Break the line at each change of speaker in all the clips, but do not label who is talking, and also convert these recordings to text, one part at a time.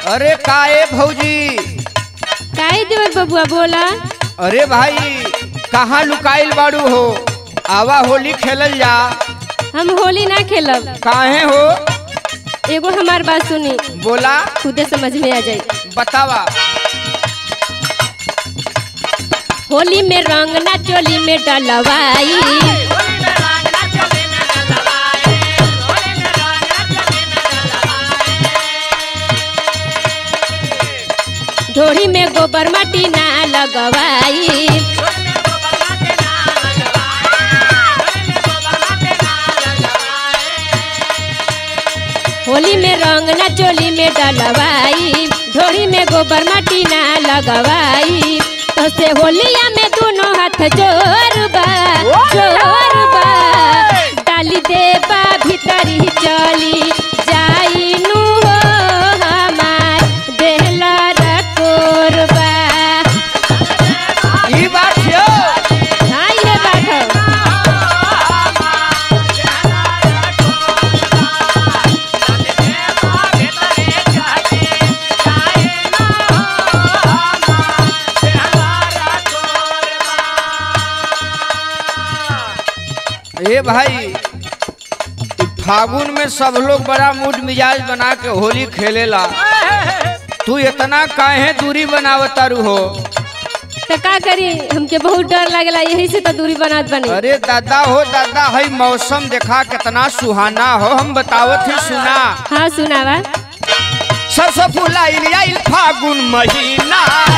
अरे काए भौजी
काहे देवर बबुआ बोला
अरे भाई कहाँ लुकाइल बाड़ू हो आवा होली खेलल जा
हम होली ना खेलब
काहे हो
एगो हमार बात सुनी
बोला
खुदे समझ में आ जाई
बतावा
होली में रंग ना चोली में डलवाई ढोरी में गोबर माटी ना लगवाई होली में रंग ना चोली में डलवाई ढोरी में गोबर माटी ना लगवाई तो से होलिया में दोनों हाथ जोर बा जोर बा डाली देबा भीतरी चली जाई नु हो हमार देहला रकोरबा
ई बात छियो
हाँ ये बात है
ए भाई ई फागुन में सब लोग बड़ा मूड मिजाज बना के होली खेलेला तू इतना काहे दूरी बनावतारू हो
तो का करी हमके बहुत डर लगला यही से तो दूरी बनात बनी
अरे दादा हो दादा हई मौसम देखा कितना सुहाना हो हम बतावत ही सुना
हाँ सुनावा
सरसों फुलाइल आइल फागुन महीना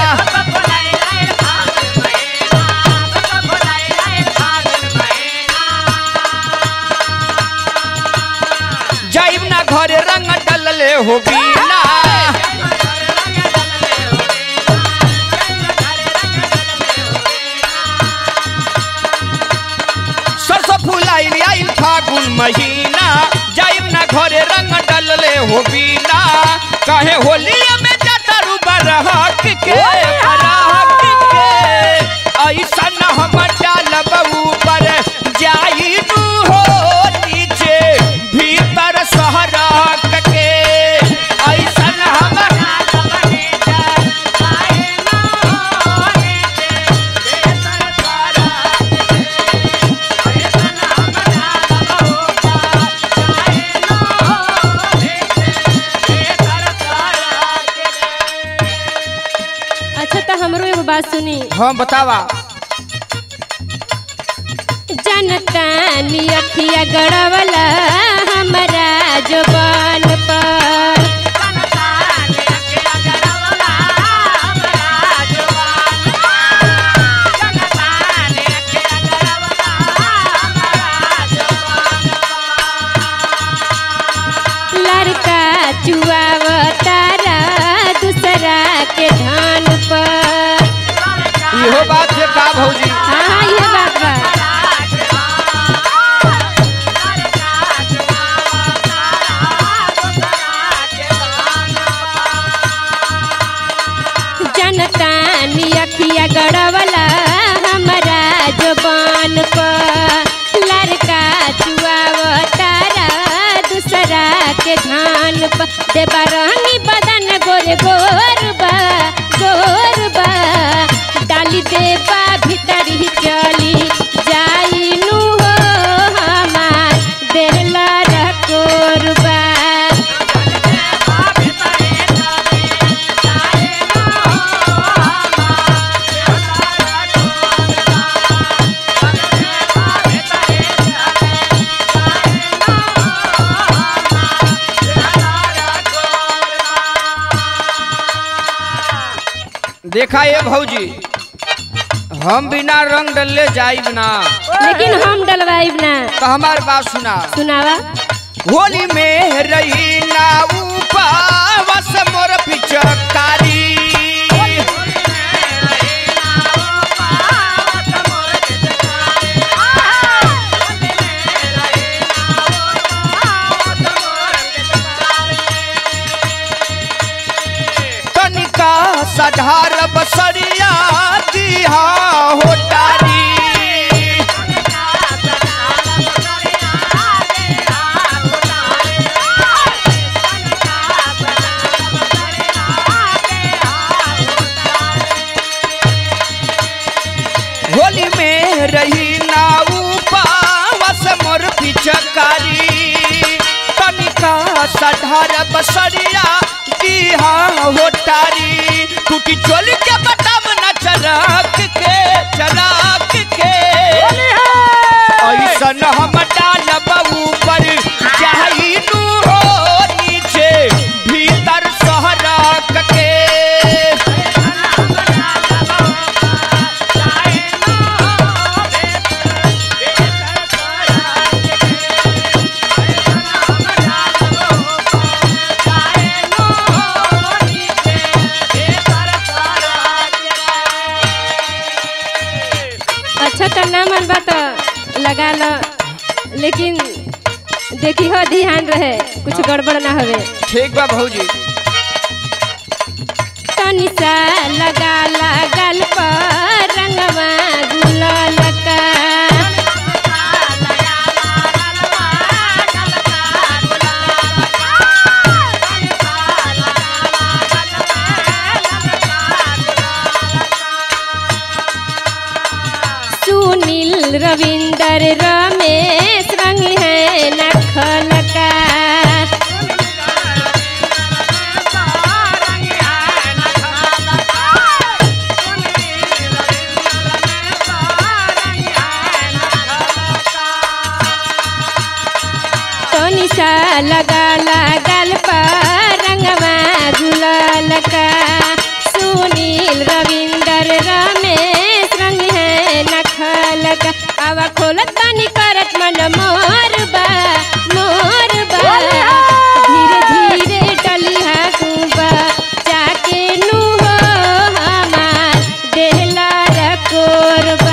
जाइब ना घरे रंग डलले हो बीना सरसों फुलाइल आइल फागुन महीना जाइब ना घरे रंग डलले हो बीना काहे होलिया में जटरू बरहक के बरहक के ऐसा न हम डालब ऊपर जाई नु हो नीचे भीतर सहरक के ऐसा न हम
अच्छा तो हमरो एगो बात सुनी
हाँ बतावा
जनता नी अखिया गड़वला हमारा जुबान पर लड़का चुआवतारा दूसरा के धान पर
इहो बात है का भौजी
हाँ हाँ ये बात बा जनता नी अखिया गड़वला हमारा जुबान पर लड़का चुआवतारा दूसरा के धान पर देवा रंगी बदन गोरे गोरबा गोरबा डाली देवा भीतर ही चली जाई नु हो हमार देहला रकोरबा
देखा ये भौजी हम बिना रंग डलले जाइब ना
लेकिन हम डलवाइब ना
तो हमार बात सुना
सुनावा
होली में रही ना उपावस मोर पिचकारी तनिका सधार बसरिया दिहा होटारी सधार बसरिया दीहा होटारी टूटी चोली के बटम न चरक के चरक के ऐसन हम डालब ऊपर चाहू हो नीचे भीतर सहरक के
अच्छा तो ना मन बा तो लगा लो लेकिन देखी हो ध्यान रहे कुछ गड़बड़ ना हवे
ठीक बा भौजी
तनी सा लगा लागल पर रंगवा गुलाल का सुनील रविंदर रमेश रंग है नखल का तनी सा लगा लागल पर रंगवा गुलाल का सुनील रविंदर रमेश रंग है नखल का आवा खोलत बानी करत मन मोर बा मोर बा धीरे धीरे डलिहा कुबा जाके नु हो हमार देहला रकोरबा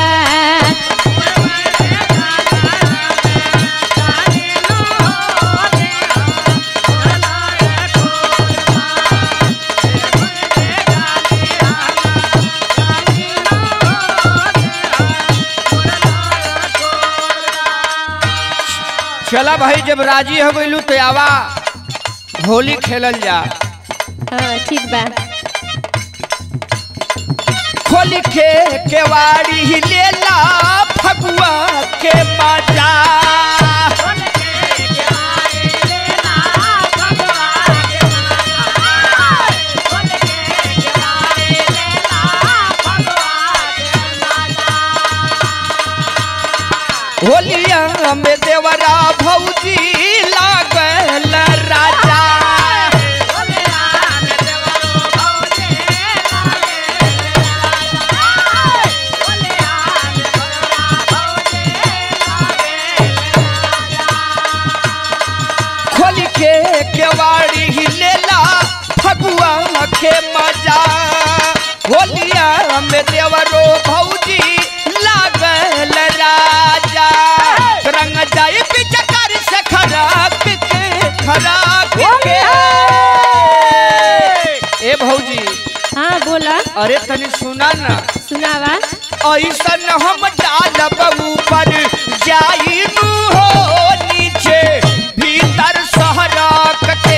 चला भाई जब राजी हो गइलू तो आवा होली खेलल जा
हाँ ठीक बा
खोली के केवाड़ी लेला फगुआ के मजा होलिया में देवरा भौजी लागल राजा खोली के केवाड़ी लेला फगुआ के मजा होलिया में देवरो भौजी लागल राजा रंग जाए पिचकार से खराब के खराब के ए भौजी
हाँ बोला
अरे तनी सुना ना
सुनावा
ऐसन हम डालब ऊपर जाइनु हो नीचे भीतर सहरक के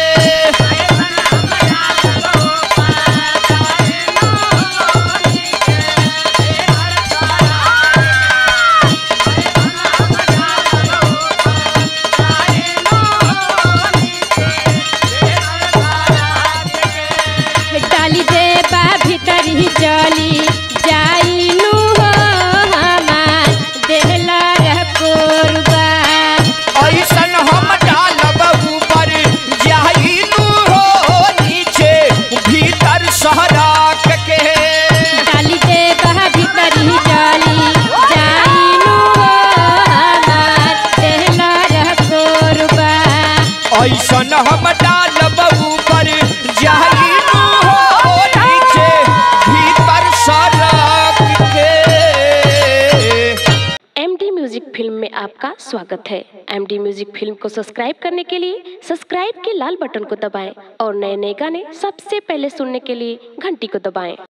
डाली दे बा भीतर ही चली जाइनु हो हमार देहला रकोरबा
ऐसन हम डालब ऊपर जाइनु हो नीचे भीतर सहरक के
डाली दे बा भीतर ही चली जाइनु हो हमार देहला रकोरबा
ऐसन हम डालब ऊपर जाइनु हो नीचे भीतर सहरक के
एम डी म्यूजिक फिल्म में आपका स्वागत है एम डी म्यूजिक फिल्म को सब्सक्राइब करने के लिए सब्सक्राइब के लाल बटन को दबाएं और नए नए गाने सबसे पहले सुनने के लिए घंटी को दबाएं